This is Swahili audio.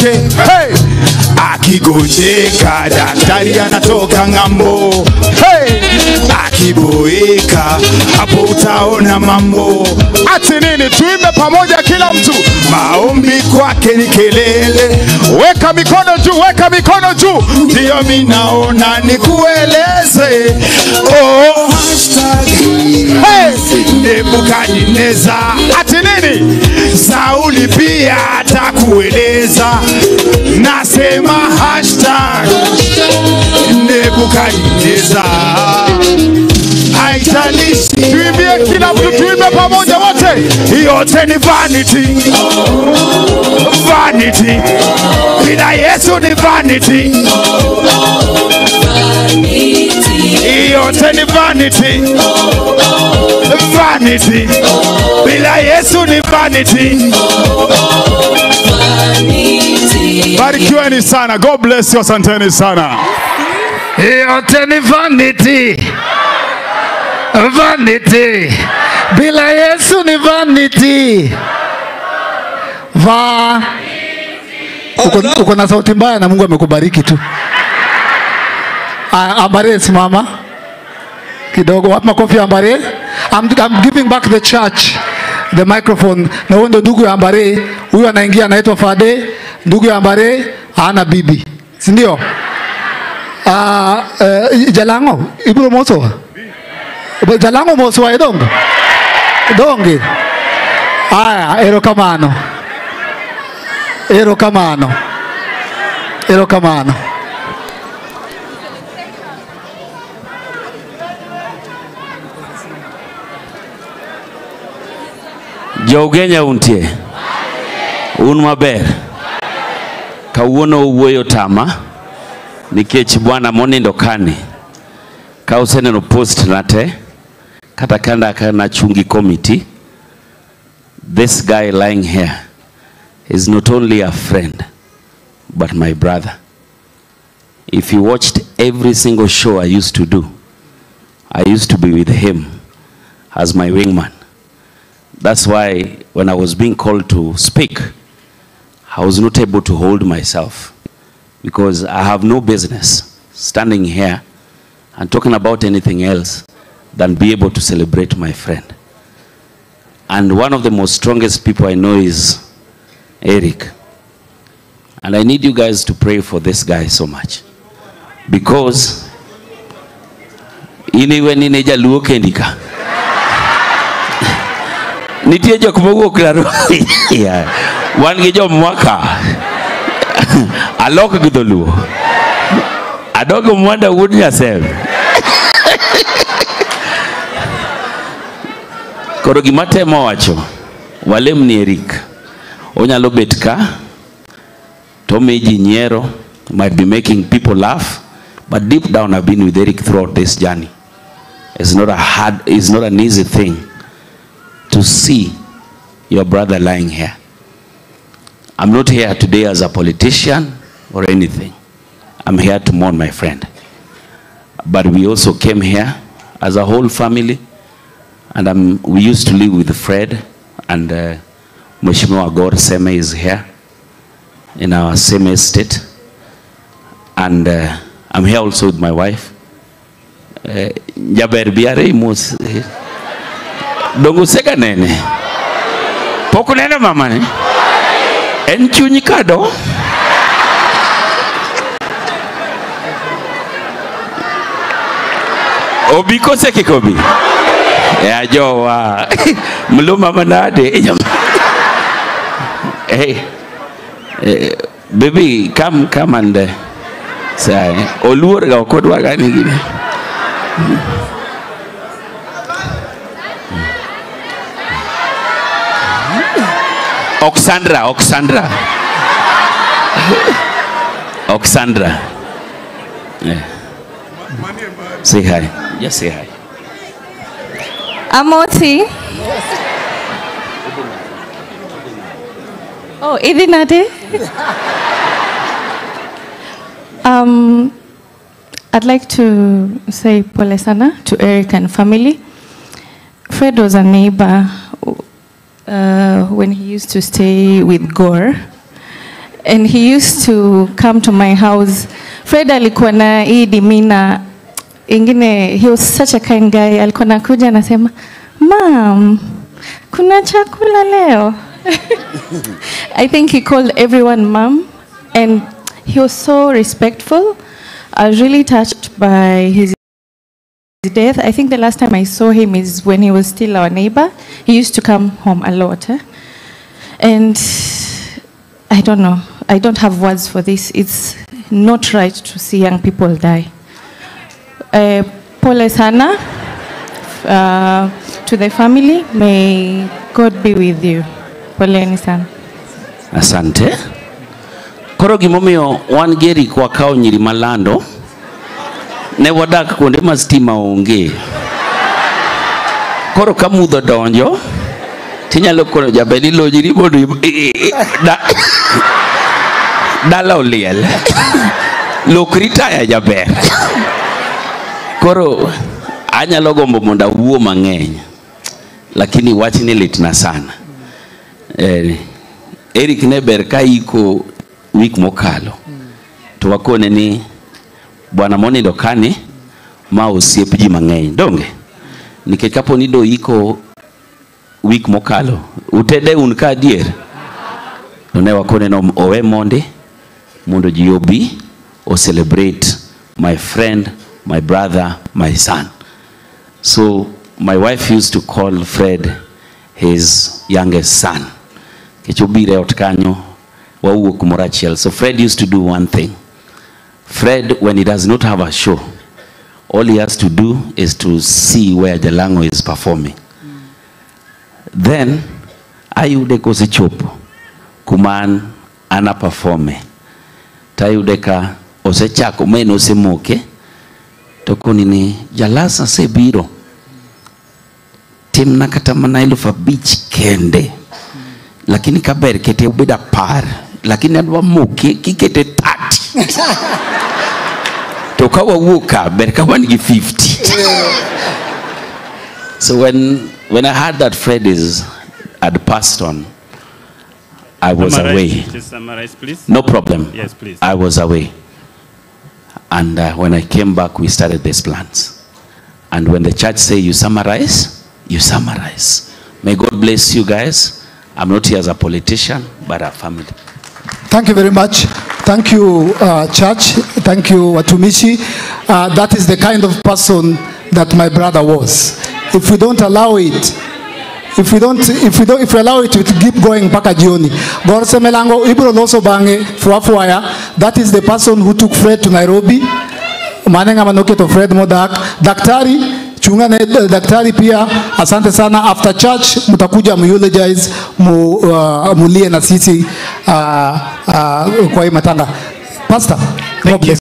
wake hey! akigonjeka daktari anatoka ng'ambo hey! akiboeka hapo utaona mambo ati nini tuimbe pamoja kila mtu maombi kwake ni kelele weka mikono juu weka mikono juu ndiyo minaona nikueleze oh, hashtag hey! nebukadineza ati nini sauli pia atakueleza nasema hashtag nebukadineza haijalishi tuimbie kila mtu tuimbe pamoja wote yote ni vanity vanity bila yesu ni vanity yote ni vanity vanity bila yesu ni vanity barikiweni sana god bless you asanteni sana yote ni vanity vanity bila yesu ni vanity va uko, uko na sauti mbaya na mungu amekubariki tu Ah, ambare simama kidogo wapi makofi ya ambare I'm, I'm giving back the church the microphone na huyo ndo ndugu ya ambare huyu anaingia anaitwa fade ndugu ya ambare hana bibi si ndio uh, uh, jalango ibro moso jalango moso wa dongo donge aya erokamano erokamano erokamano Jougenya untie un maber kawuono owuoyo tama nikech bwana monindo kani ka useneno post na te kata kanda ka nachungi committee this guy lying here is not only a friend but my brother if you watched every single show I used to do I used to be with him as my wingman That's why when I was being called to speak, I was not able to hold myself because I have no business standing here and talking about anything else than be able to celebrate my friend. And one of the most strongest people I know is Eric. And I need you guys to pray for this guy so much because iniwe nine jaluo kendika nitie jok mowuok Nairobi Yeah. wan gi jomwaka alok gi dholuo adogo mwanda wuod nyasem koro gima temo wacho walem ni Eric onyalo bet ka tomi ji nyiero might be making people laugh but deep down I've been with Eric throughout this journey it's not a hard it's not an easy thing to see your brother lying here. I'm not here today as a politician or anything. I'm here to mourn my friend. But we also came here as a whole family, and um, we used to live with Fred, and uh, Mheshimiwa Gor Seme is here in our same estate. And uh, I'm here also with my wife. Uh, Jaber biare mos. Dongo sega nene. Pok uneno mama ne? En chuny kado? Obi kose kik obi? Ya jowa. Mlo mama nade? Hey. Eh, baby, come come and uh, say. Oluor ga ok odwa ga ni gini. Oxandra, Oxandra. Oxandra. Yeah. Say hi. Just say hi. Amosi. Oh, Idinade. um, I'd like to say pole sana to Eric and family. Fred was a neighbor uh, when he used to stay with Gore. and he used to come to my house. Fred alikuwa na hii demeanor ingine, he was such a kind guy. Alikuwa nakuja anasema, "Mom, kuna chakula leo." I think he called everyone mom and he was so respectful. I was really touched by his death. I think the last time I saw him is when he was still our neighbor. He used to come home a lot. eh? And I don't know. I don't have words for this. It's not right to see young people die. Uh, pole sana uh, to the family. May God be with you. Poleni sana. Asante. Koro gimomiyo wan gi Eric wakawo nyiri malando ne wadak kuonde ma stima onge. Koro ka mudho donjo tinyalo kono jaber ilonyri mondo im- i- i- da- dala oliel. Lokri taya jaber. Koro anyalo gombo mondo awuo mang'eny lakini wachni litna sana. Eh, Eric ne ber ka iko wik mokalo to wakone ni bwana monindo kani ma osiep ji mang'eny donge nikech kapo ni do iko wik mokalo utede un ka adier to ne wakone no owe mondi mondo ji obi o celebrate my friend my brother my son so my wife used to call Fred his youngest son kech obiro e ot kanyo wawuok kumoro achiel so fred used to do one thing fred when he does not have a show all he has to do is to see where jalango is performing then ayude kosechopo kuma an ana performe tayude ka osechako maen osemoke to koni ni jalas asebiro timna kata mana eluf abich kende lakini kaber kete obed apar lakini adwa moke kikete tati to ka wawuok ka ber ka wan gi 50 so when when i heard that fred is had passed on i was Summarize, away Just summarize, please. no problem Yes, please. i was away and uh, when i came back we started these plans and when the church say you summarize you summarize may god bless you guys i'm not here as a politician but a family Thank you very much. Thank you, uh, church. Thank you, Watumishi. Uh, that is the kind of person that my brother was. If we don't allow it, if we don't, if we don't, if we allow it to keep going mpaka jioni. Gorse Melango, Ibro Loso Bange, Fuafuaya, that is the person who took Fred to Nairobi. Manenga Manoke to Fred Modak. Daktari, chunga na eh, daktari pia asante sana after church mtakuja mueulogize mu, uh, mulie na sisi uh, uh, kwa hii matanga pastor God bless.